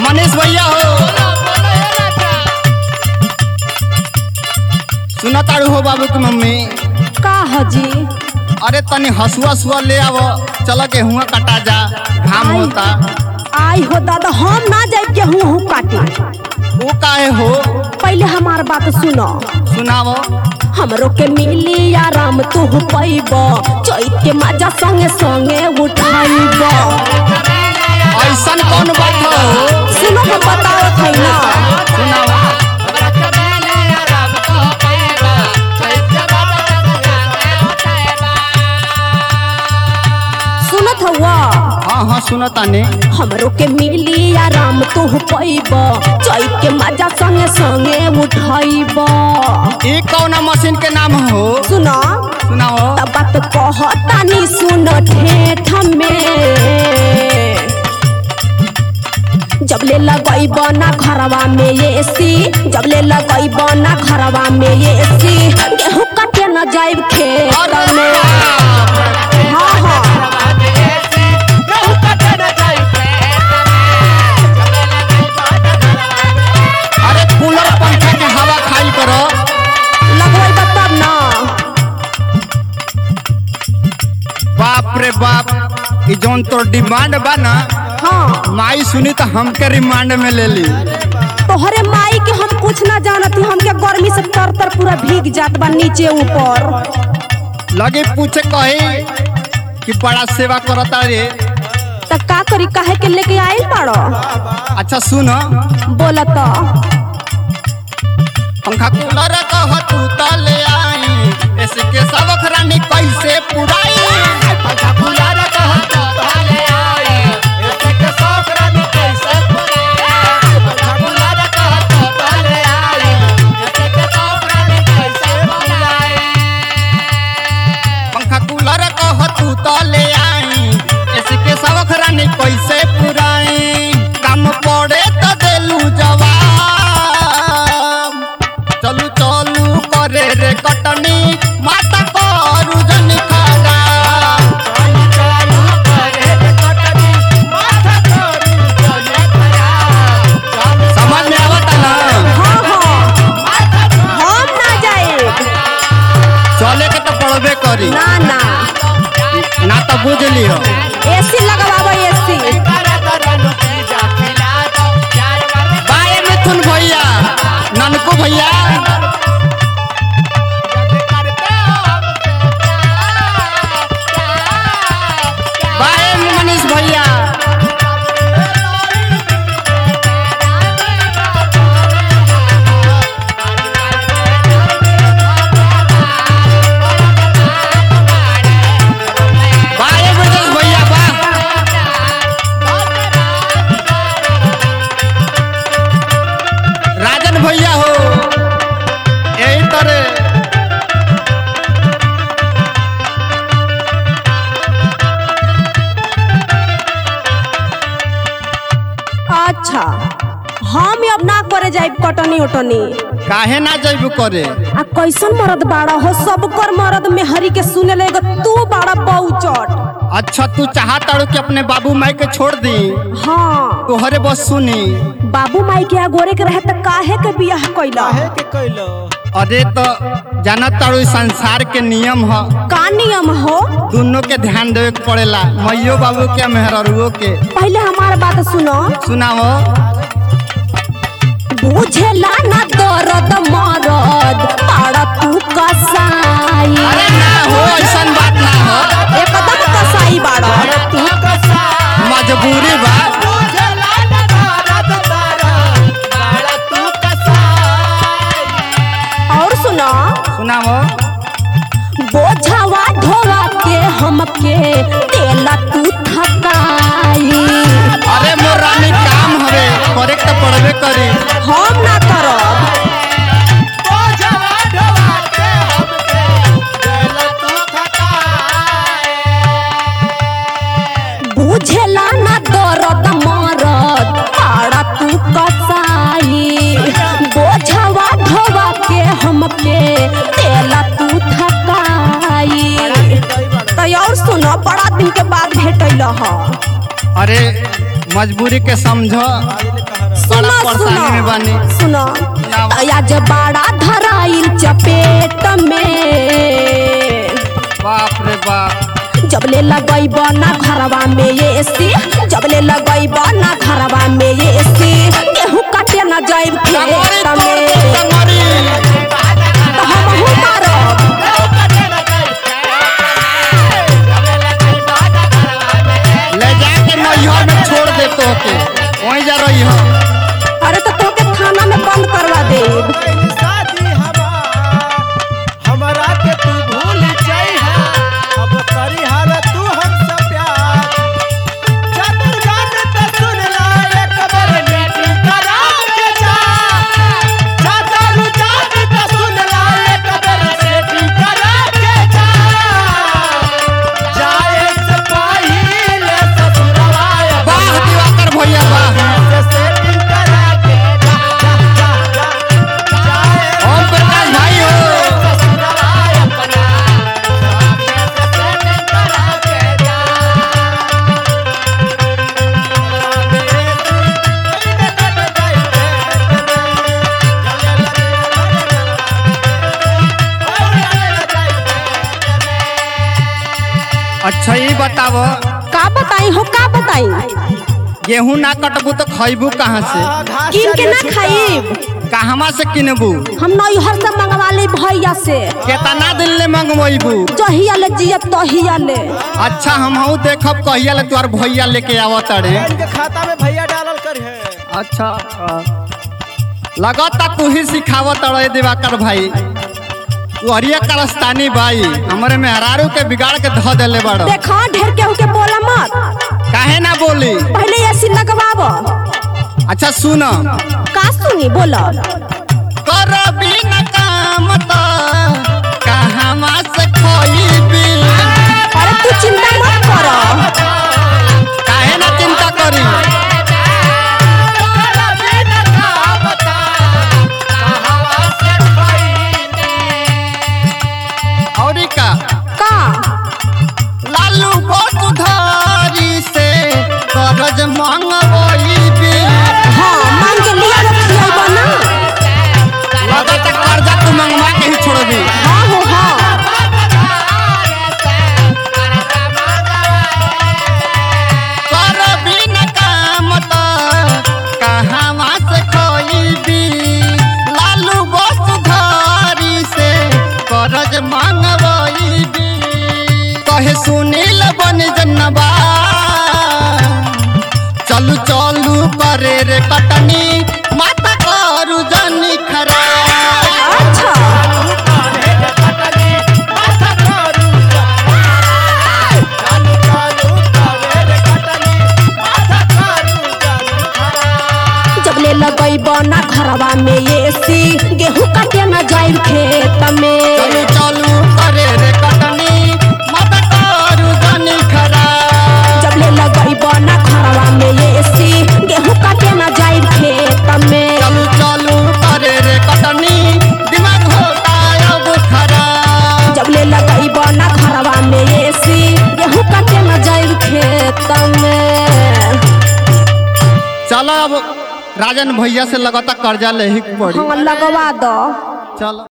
मनीष भैया हो सुना तारू हो बाबू की मम्मी का हजी अरे तनी हसुआ सुआ ले आव चल के हुआ कटा जा घाम आई। होता आई हो दादा हम ना जाए गेहूं हूँ काटे वो काहे हो पहले हमार बात सुनो सुनाओ हमरो के मिली आराम तू पैब चैत के मजा संगे संगे उठाइब ऐसन कौन बात हो सुनो हम बताओ थे ना सुनाओ सुनत हुआ हाँ हाँ सुना तानी हमरो के मिली आराम तू पैब चैत के मजा संगे संगे उठाइब ये कौन मशीन के नाम हो सुनो सुनाओ तब बात कहतानी सुन ठेठ में जब ले लगई बना घरवा में ये सी जब ले लगई बना घरवा में ये सी गेहूं काटे न जाइब खेत में हाँ हाँ अरे कूलर पंखा के हवा खाई करो लगवाई तब ना बाप रे बाप ई जौन तोर डिमांड बा ना हाँ माई सुनी तो हमके रिमांड में ले ली तोहरे माई के हम कुछ ना जानती हमके गर्मी से तर तर पूरा भीग जात बा नीचे ऊपर लगे पूछे कही कि बड़ा सेवा करता रे त का करी काहे के लेके आइल पड़ो अच्छा सुन बोला तो पंखा कूलर कह तू त ले आई ऐसे के सबक रानी कैसे पुराई पंखा कूलर कह तू त ले आई ऐसे के सबक रानी कैसे पुराई पंखा कूलर कह तू त ले आई ऐसे के सबक रानी कैसे पुराई पंखा कूलर कह तू त ले आई ऐसे के सबक रानी कैसे पुराई काम पड़े त देलू जवाब चलू चलू करे रे कटनी माता करू जन खागा चलू चलू करे रे कटनी माता करू जन खागा समझ में आवता ना हाँ हाँ हम ना जाए चले के तो पड़बे करी ना ना ना तो बुझ लियो एसी लगवाबो एसी बाय मिथुन भैया ननकू भैया बाय मनीष भैया बाय ब्रजेश भैया बा राजन भैया हो यही तरह अच्छा हम अब ना करे जाइब कटनी उटनी काहे ना जइब करे आ कैसन मरद बाड़ा हो सब कर मरद में हरी के सुने लेगा तू बाड़ा बहुचट अच्छा तू चाहता कि अपने बाबू माई के छोड़ दी हाँ तोहरे बस सुनी बाबू माई के आगोरे के रहे त काहे के बियाह कैला अरे तो जानत तारू संसार के नियम ह का नियम हो दोनों के ध्यान देवे के पड़ेला मैयो बाबू के मेहररुओ के पहले हमार बात सुनो सुनाओ बुझेला ना दर्द मरद पाड़ा तू कसाई अरे ना हो ऐसन बात ना हो एकदम कसाई बाड़ा मजबूरी बा और सुनो सुनाओ बोझवा ढोवा के हमके तेला तू थकाई अरे मोर रानी काम हवे करे के तो पड़बे करी हम ना करब बुझेला ना दर्द मरद पाड़ा तू कसाई बोझवा ढोवा के हमके तेला तू थकाई तो और सुनो बड़ा दिन के बाद भेटल ह अरे मजबूरी के समझो बड़ा सुनो परेशानी में बानी सुनो सुनो आज बड़ा धराइल चपेट में बाप रे बाप जब ले लगैब ना घरवा में ये एसी जब ले लगैब ना घरवा में ये एसी गेहूं काटे ना जाइब कमरी खेत तोड़ में दे कमरी तो हमहू मारब ले जाके नैहर में छोड़ दे तो के वहीं जा रही हो अरे तो तोके थाना में बंद करवा देब शादी हमार हमरा के तू भूल जाइहा अब करी हाल तू हमसे प्यार चतुर गान त सुन ला एक बार मीटिंग करा के जा चतुर जान त सुन ला एक बार सेटिंग करा के जा जाए से पहिले ससुरवा वाह दिवाकर भैया वाह सेटिंग करा के जा जा जा जा जाए ओम प्रकाश भाई हो अच्छा ये बताओ का बताई हो का बताई गेहूं ना कटबू तो खैबू कहाँ से किन के ना खाइब कहवा से किनबू हम नैहर से मंगवा ली भैया से केतना दिन ले मंगवेबू जहिया ले जियत तहिया ले अच्छा हमहू देखब कहिया ले तोर भैया लेके आवत अरे इनके खाता में भैया डालल कर है अच्छा लगता तू ही सिखावत अड़े दिवाकर भाई तू हरिया करस्तानी भाई हमरे मेहरारू के बिगाड़ के धो देले बड़ देखा ढेर केहू के बोला मत काहे ना बोली पहले ऐसी लगवाब अच्छा सुन का सुनी बोला कर बिन काम त कहवा से खोईबी अरे तू चिंता मत कर काहे ना चिंता करी औरी का का लालू बसुधारी से करज मंगवईबी हाँ मांग के लिया रखिएगा ना लगता कर्जा तू मंगवा के ही छोड़बी हाँ हो हाँ कर बिन काम त कहवा से खोईबी लालू बसुधारी से करज मंगवईबी कहे सुनील बन जनबा चलू चलू करे रे कटनी माता करू जनी खरा अच्छा जब ले लगैब ना घरवा में ये सी गेहूं काटे ना जाइब खेत में चलू चलू करे रे कटनी माता करू जनी खरा जब ले लगैब ना घरवा में ये सी गेहूं काटे ना जाइब खेत में चलू चलू करे रे कटनी दिमाग होता अब खरा जब ले लगैब ना घरवा में ये सी गेहूं काटे ना जाइब खेत में चलो अब राजन भैया से लगातार कर्जा ले ही के पड़ी हाँ लगवा दो चलो